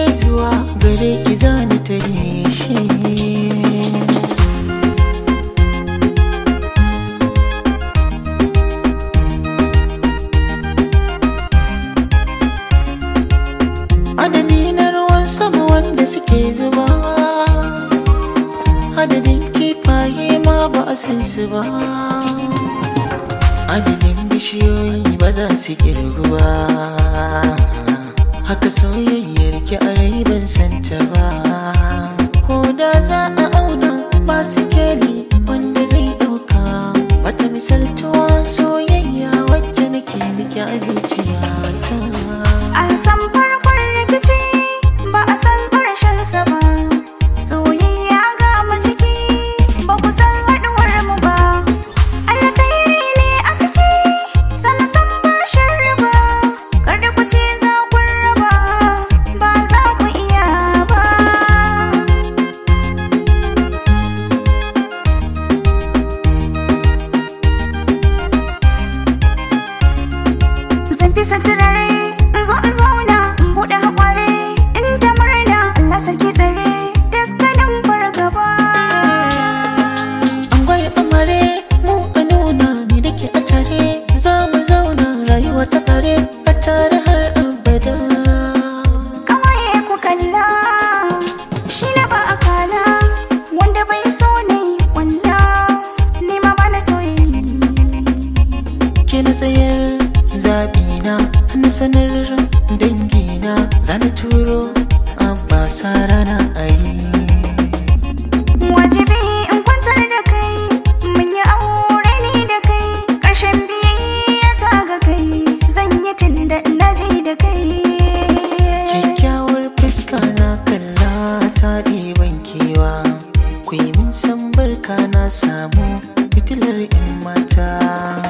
zuwa gare ki zani tare shi adadi na ruwan sama wanda suke zuba adadin kifaye ma ba a san su ba adadin bishiyoyi ba za su kirgu ba haka soyayyar ki a rai ban santa ba ko da za a auna ba su keli wanda zai dauka wata misaltuwa soyayya wacce nake miki a zuciyata An san farkon rikici ba a san ƙarshen sa ba. Soyayya ga mu ciki ba ku san haɗuwar mu ba. Alkhairi ne a ciki sama san ba sharri ba. Kar da ku ce za ku raba ba za ku iya ba. Zan fi turare in zo in zauna in buɗe haƙware in ta murna Allah sarki tsare dukkanin fargaba. An gwai amare mu a nuna ni da ke a tare za mu zauna rayuwa ta kare a tare har abada. Kawaye ku kalla shi na ba a kala wanda bai so ne walla ni ma ba na soyayya. Ke na tsayar zaɓina na sanar dangina za na turo abba sa rana a yi. Wajibi in kwantar da kai mun yi aure ni da kai ƙarshen biyayya ta ga kai zan yi tun da na ji da kai. Kyakkyawar fuska na kalla ta ɗiban kewa ku yi min san barka na samu fitilar in mata.